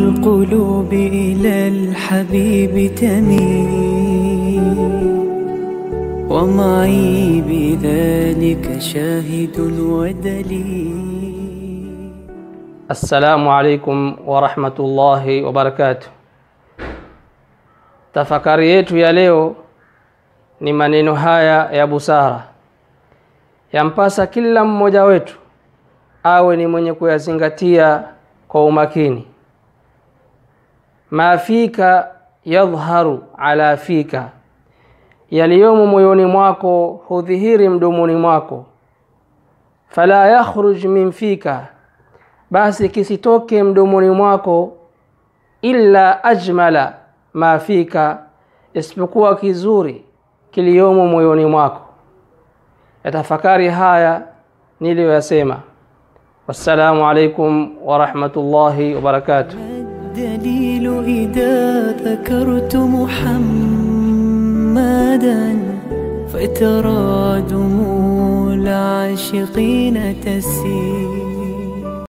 القلوب إلى الحبيب تميل ومعي بذلك شاهد ودليل Assalamu alaikum warahmatullahi wabarakatuh. Tafakari yetu ya leo ni maneno haya ya busara, yampasa kila mmoja wetu awe ni mwenye kuyazingatia kwa umakini. Ma fika yadhharu ala fika, yaliyomo moyoni mwako hudhihiri mdomoni mwako. Fala yakhruj min fika basi kisitoke mdomoni mwako illa ajmala ma fika, isipokuwa kizuri kiliyomo moyoni mwako. Yatafakari haya niliyoyasema. Wassalamu alaikum warahmatullahi wabarakatuh. الدليل إذا ذكرت محمدا فترى دموع العاشقين تسيل